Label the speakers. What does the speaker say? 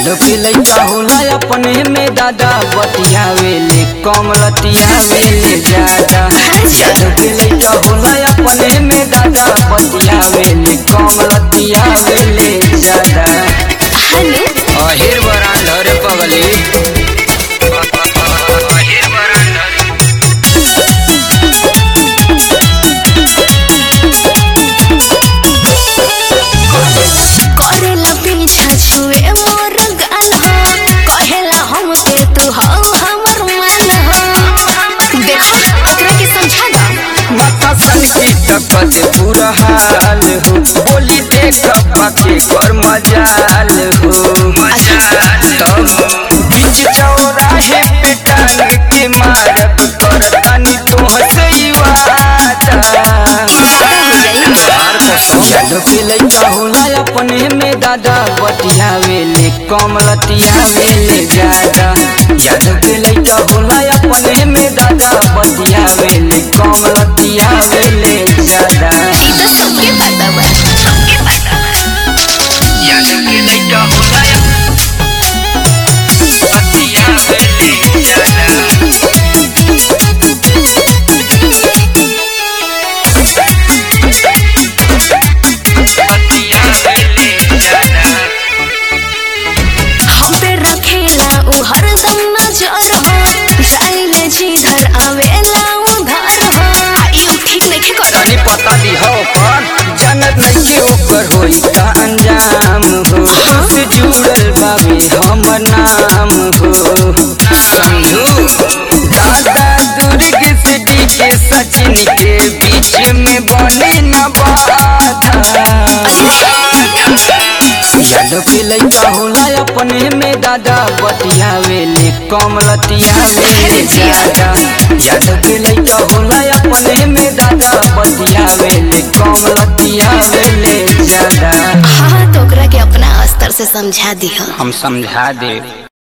Speaker 1: यादव के लइका होला अपने में दादा बतियावेले कम लतियावेले ज्यादा यादव के लइका होला अपने में दादा बतियावेले कम लतियावेले ज्यादा
Speaker 2: हनु
Speaker 1: अहिर बरांडर पगली अहिर बरांडर
Speaker 2: करेला पीछा छुए मोर गाल हो कहेला हम के तू हो हमर मान हो देखो ओकरा के समझा दो
Speaker 1: माथा सन की टपक पूरा हाल हो बोली देख पाके कर मजाल हो तब बीच चौराहे पे टांग के मारब कर तनी तोहसे ही वादा यादव के लइका होला अपने में दादा बतियावेले कम लतियावेले ज्यादा यादव के लइका होला अपने में दादा बतियावेले कम लतियावेले ज्यादा
Speaker 2: ई तो सबके पता बा सबके पता बा
Speaker 1: यादव के लइका होला बतियावेले ज्यादा बतियावेले ज्यादा
Speaker 2: हम पे रखेला उ हरदम नजर हो जाइले जिधर आवेला उधर हो ई ठीक नहीं कर
Speaker 1: तनी पता दी हो पर जनत नहीं के ऊपर होई का अंजाम हो से जुड़ल बाबे हमर नाम हो समझू दादा दुर्ग से डी के सचिन के बीच में बने न बाधा यादव के लइका होला अपने में दादा बतियावेले कम लतियावेले ज्यादा यादव के लइका होला अपने में दादा बतियावेले कम लतियावेले ज्यादा
Speaker 2: हाँ तो ओकरा के अपना स्तर से समझा दिया
Speaker 1: हम समझा दे